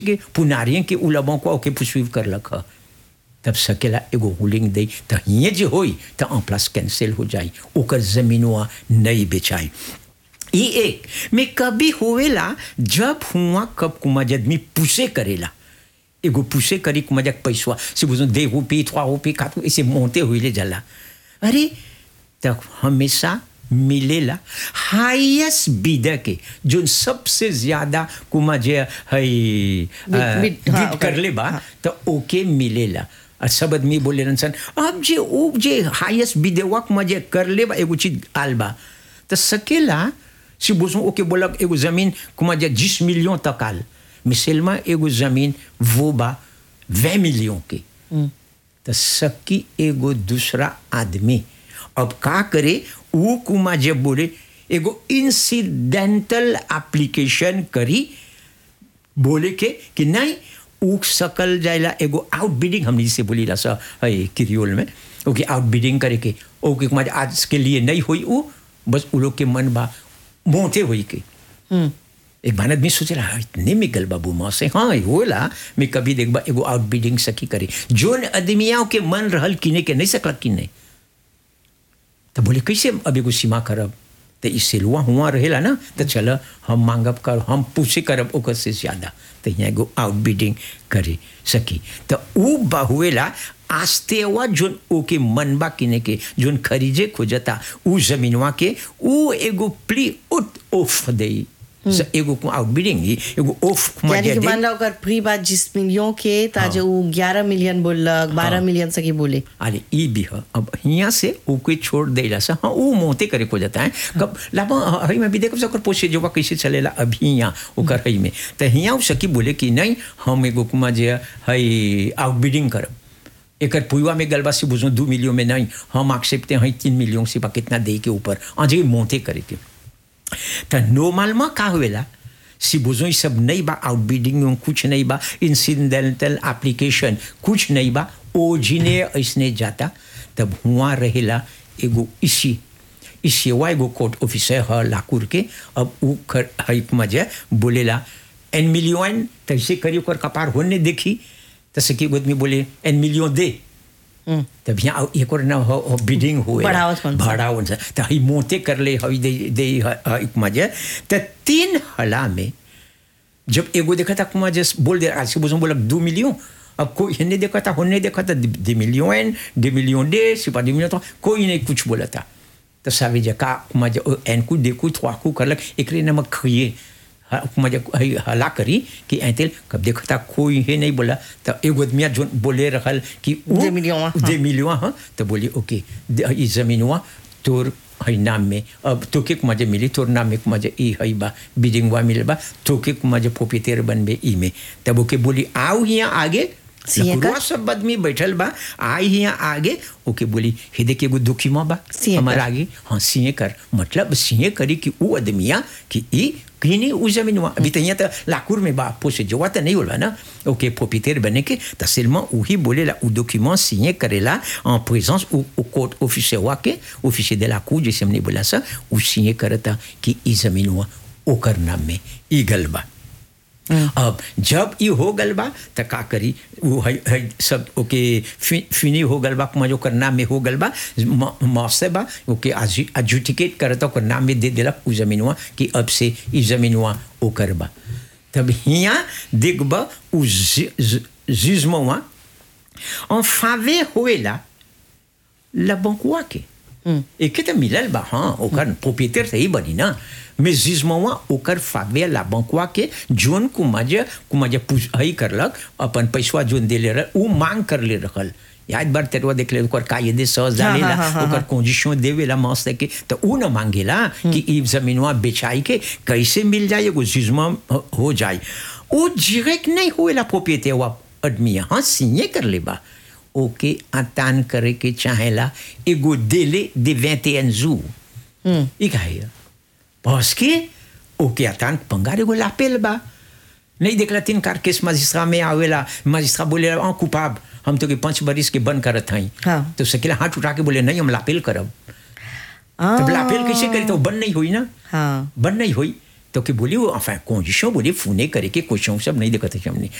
के पुनारियन के उलबों को ओके पुस्वीव करलक ह तब सकेला एगो रूलिंग दे त हिये जे होई त en प्लस कैंसिल हो जाई ओकर जमीनवा नहीं बेचाई ई एक में कभी होवेला जब हुआ कब कुमा आदमी पुसे करेला एगो पुसे करी कुमा जक पैसवा से बुझो दे रुपये trois रुपये quatre ऐसे मोते हुए ले जाला अरे तब हमेशा मिलेला हाईएस्ट बीडर के जो सबसे ज्यादा कुमा जे है Bid- bid, हाँ, बिड ओकर, कर ले बा हाँ। तो ओके मिलेला और सब आदमी बोले रहन सन अब जे ओ जे हाईएस्ट बिदेवक में जे कर ले बा एगो चीज आल बा तो सकेला si बोसो ओके बोलक एगो जमीन कुमा जे 10 मिलियन तक आल मिसल में एगो जमीन वो बा 20 मिलियन के तो सकी एगो दूसरा आदमी अब का करे वो कुमा जे बोले एगो इंसिडेंटल एप्लीकेशन करी बोले के कि नहीं ऊख सकल जाएला एगो आउट बिडिंग हमने जिसे बोली ला सा है किरियोल में ओके आउट बिडिंग करे के ओके कुमार आज के लिए नहीं हुई वो बस उ लोग के मन बा मोते हुई के एक बार आदमी सोचे रहा इतने में गल बाबू माँ से हाँ होला मैं कभी देख बा एगो आउट बिडिंग सकी करे जोन आदमियों के मन रहल किने के नहीं सकला किने तो बोले कैसे अब एगो सीमा करब तो ई सिलवा हुआ रहेला ना तो चल हम मांगब कर हम पूछे करब ओकर से ज्यादा तो यहाँ एगो आउट बिडिंग करे सकी तो ऊ बहुएला आस्तेवा जोन ओके मनबा किने के जोन खरीजे खोजता ऊ जमीनवा के ऊ एगो प्ली उत ऑफ दे एगो आउट बिडिंग ही एगो ऑफ यानी कि मान लो अगर फ्री बात जिस मिलियन के ताजे वो ग्यारह मिलियन बोलक बारह मिलियन सके बोले अरे ई भी है अब यहाँ से ओके छोड़ देला सा हाँ वो मोते करे को जाता है कब लाभ हई में भी देखो सकर पोसे जो कैसे चलेला अभी यहाँ ओकर हई में तो यहाँ उ सकी बोले कि नहीं हम एगो कुमा जे हई आउटबिडिंग करब एकर पुआ में गलबा से बुझो दू मिलियन में नहीं हम एक्सेप्टे हैं तीन मिलियन से बा कितना दे के ऊपर अजय मोते करे के तो नॉर्मल का हुएला si besoin ये सब नहीं बा आउटबिडिंग में कुछ नहीं बा इंसिडेंटल एप्लीकेशन कुछ नहीं बा ओजिने ऐसने जाता तब हुआ रहेला एगो इसी इसी वा एगो कोर्ट ऑफिसर ह लाकुर के अब उ खर हई मजे बोलेला एन मिलियन तैसे करी ओकर कपार होने देखी तसे की आदमी बोले एन मिलियन दे तब यहाँ एक और ना हो, हो बिडिंग हुए बढ़ावत कौन सा? बढ़ावन सा तो हई मोते कर ले हई दे दे एक मजे तो तीन हला में जब एगो देखा था कुमा जस बोल दे आज के बोझों बोला दो मिलियन अब कोई हिन्ने देखा था होने देखा था दो मिलियन दो मिलियन दे सिपा दो मिलियन तो कोई नहीं कुछ बोला था तो सावे जका कुमा जो एन को देखू थवा को करलक एकरे नमक खइए कुमा जो हला करी कि ऐतेल कब देखा था कोई है नहीं बोला तो एगो आदमी जो बोले रहल कि उ- दे मिलियन, हाँ। दे मिलियन हाँ तो बोली ओके द- ई जमीन हुआ तोर हई नाम में अब तोके के मजे मिली तोर नाम में के मजे ई हई बा बिडिंग हुआ मिले बा तोके के मजे पोपीतेर बनबे ई में तब ओके बोली आओ यहाँ आगे सिंह का? लकुरवा सब आदमी बैठल बा आई यहाँ आगे ओके बोली हे देखे एगो दुखी माँ बा सिंह हमार कर। आगे हाँ सिंह कर मतलब सिंह करी कि वो आदमिया कि ई कहीं उ जमीन हुआ अभी तो यहाँ तो लाकुर में बा पोसे जोवा तो नहीं होला ना ओके पोपीतेर बने के तो सिल्मा वही बोलेला उ डॉक्यूमेंट सिंह करेला en présence au, au court officier हुआ के officier de la cour जैसे हमने बोला सा उ सिंह करता कि ई जमीन हुआ ओकर नाम में ई गल बा अब जब ये हो गल बा त का करी वो है, है सब ओके फि, फिनी हो गल बा कुमा जो ओकर नाम में हो गल बा मौसे बा ओके एजुटिकेट करता ओकर नाम में दे देलक उ जमीनवा कि अब से ई जमीनवा ओकर बा तब हिया देखब उ जिज्मवा en faveur होएला la banque के एके तो मिलल बा हाँ ओकर प्रोप्रिएटर सही बनी ना मैं जिज्मवा ओकर फावे ला बंकवा के जोन कुमाज कुमाज पूछ हई करलक अपन पैसवा जोन देले रह उ मांग कर ले रखल याद बार तेरवा देख ले ओकर कायदे सहज हाँ, डालेला हाँ, हाँ, ओकर हाँ। कंडीशन देवेला मस्त के तो उ न मांगेला कि ई जमीनवा बेचाई के कैसे मिल जाए एगो जिज्मा हो जाए वो डायरेक्ट नहीं होएला प्रोप्रिएटर वा आदमी हाँ सिंह कर ले बा ओके आतान करे के चाहेला एगो डेले de 21 jours ई काहे parce que ओके आतान पंगार एगो लापेल बा नहीं देखला तीन कार केस मजिस्ट्रा में आवेला मजिस्ट्रा बोले हाँ कुपाब हम तो के पांच बरिस के बंद करत हई हाँ। तो सकेला हाथ उठा के बोले नहीं हम लापेल करब हाँ। तब लापेल कैसे करी तो बंद नहीं हुई ना हाँ बंद नहीं हुई तो कि बोली वो enfin condition बोली फूने करे के क्वेश्चन सब नहीं देखते हमने